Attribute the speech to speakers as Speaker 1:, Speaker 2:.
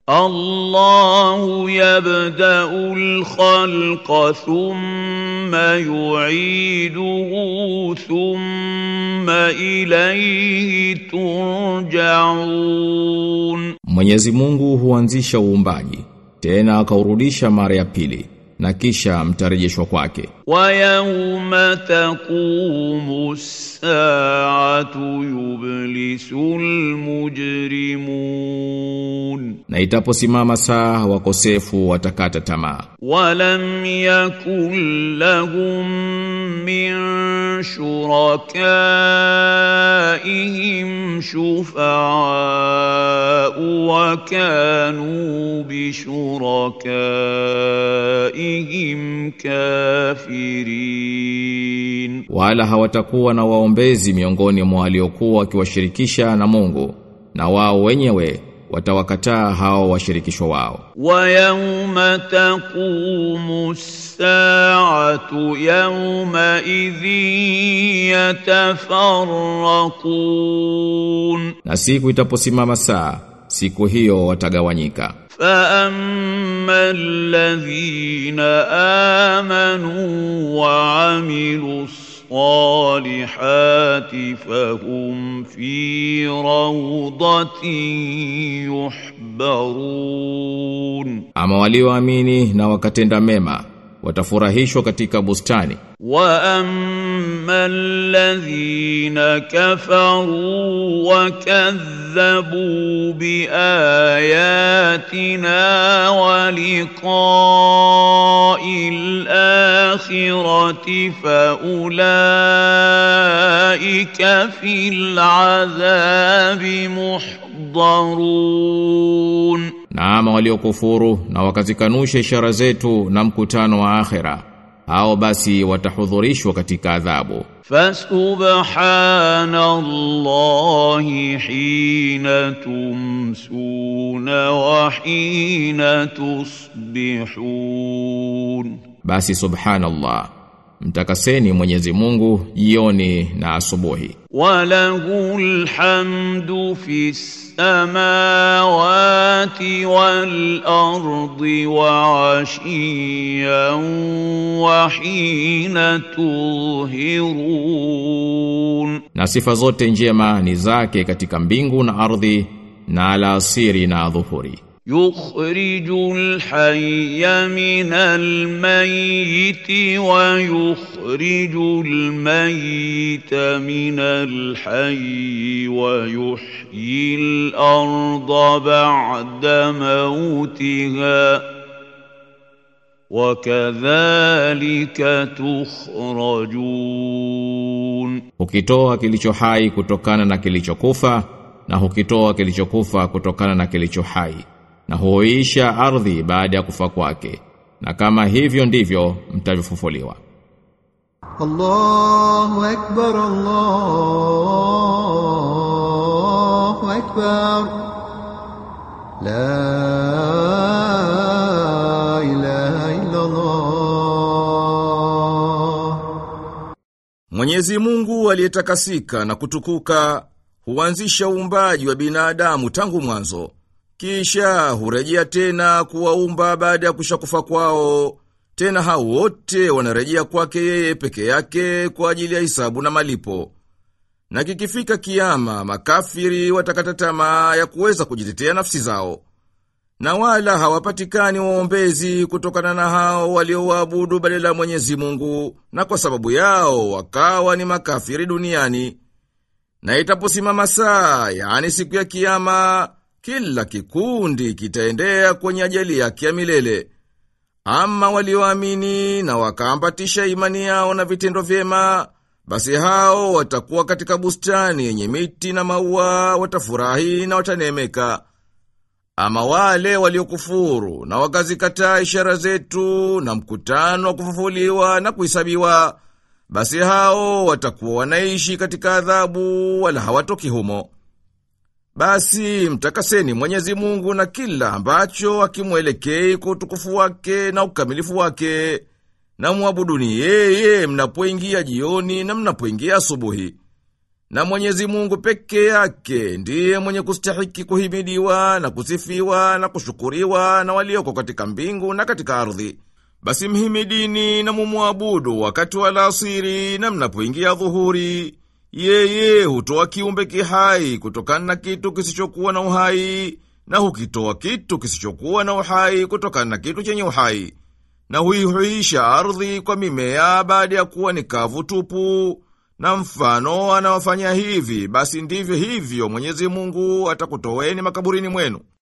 Speaker 1: الله يبدا الخلق ثم يعيده ثم اليه ترجعون
Speaker 2: Mwenyezi Mungu huanzisha uumbaji tena akaurudisha mara ya pili na kisha mtarejeshwa kwake
Speaker 1: ويوم تقوم الساعه يبلس المجرمون
Speaker 2: na itaposimama saa wakosefu watakata tamaa
Speaker 1: ولم يكن لهم من شركائهم شفعاء وكانوا بشركائهم كافرين
Speaker 2: wala hawatakuwa na waombezi miongoni mwa waliokuwa wakiwashirikisha na Mungu na wao wenyewe watawakataa hao washirikishwa wao
Speaker 1: ويوم تقوم الساعة يومئذ يتفرقون
Speaker 2: na siku itaposimama saa siku hiyo watagawanyika
Speaker 1: فأما الذين آمنوا وعملوا الصالحات فهم في روضة يحبرون
Speaker 2: ama walioamini na wakatenda mema watafurahishwa katika bustani
Speaker 1: واما الذين كفروا وكذبوا باياتنا ولقاء الاخره فاولئك في العذاب محضرون
Speaker 2: na ama waliokufuru na wakazikanusha ishara zetu na mkutano wa akhera hao basi watahudhurishwa katika adhabu
Speaker 1: فسبحان الله حين تمسون وحين تصبحون
Speaker 2: basi subhanallah mtakaseni Mwenyezi Mungu jioni na asubuhi
Speaker 1: وله الحمد في السماوات والأرض وعشيا وحين تظهرون
Speaker 2: na sifa zote njema ni zake katika mbingu na ardhi na alasiri na dhuhuri
Speaker 1: يخرج الحي من الميت ويخرج الميت من الحي ويحيي الارض بعد موتها وكذلك تخرجون
Speaker 2: hukitoa kilicho hai kutokana na kilichokufa na hukitoa kilichokufa kutokana na kilicho hai na huisha ardhi baada ya kufa kwake na kama hivyo ndivyo mtavyofufuliwa
Speaker 3: الله أكبر الله أكبر لا إله إلا الله
Speaker 4: Mwenyezi Mungu aliyetakasika na kutukuka huanzisha uumbaji wa binadamu tangu mwanzo. Kisha hurejea tena kuwaumba baada ya kushakufa kwao. Tena hao wote wanarejea kwake yeye peke yake kwa ajili ya hisabu na malipo. Na kikifika kiyama, makafiri watakata tamaa ya kuweza kujitetea nafsi zao. Na wala hawapatikani waombezi kutokana na hao waliowaabudu badala ya Mwenyezi Mungu, na kwa sababu yao wakawa ni makafiri duniani. Na itaposimama saa, yaani siku ya kiyama, kila kikundi kitaendea kwenye ajali yake ya milele. Ama walioamini na wakaambatisha imani yao na vitendo vyema, basi hao watakuwa katika bustani yenye miti na maua, watafurahi na watanemeka. Ama wale waliokufuru na wakazikataa ishara zetu na mkutano wa kufufuliwa na kuhesabiwa, basi hao watakuwa wanaishi katika adhabu wala hawatoki humo. Basi mtakaseni Mwenyezi Mungu na kila ambacho akimwelekei kwa utukufu wake na ukamilifu wake, na muabuduni yeye mnapoingia jioni na mnapoingia asubuhi. Na Mwenyezi Mungu peke yake ndiye mwenye kustahiki kuhimidiwa na kusifiwa na kushukuriwa na walioko katika mbingu na katika ardhi. Basi mhimidini na mumuabudu wakati wa alasiri na mnapoingia dhuhuri. Yeye hutoa kiumbe kihai kutokana na kitu kisichokuwa na uhai na hukitoa kitu kisichokuwa na uhai kutokana na kitu chenye uhai. Na huihuisha ardhi kwa mimea baada ya kuwa ni kavu tupu. Na mfano anawafanya hivi, basi ndivyo hivyo Mwenyezi Mungu atakutoweni makaburini mwenu.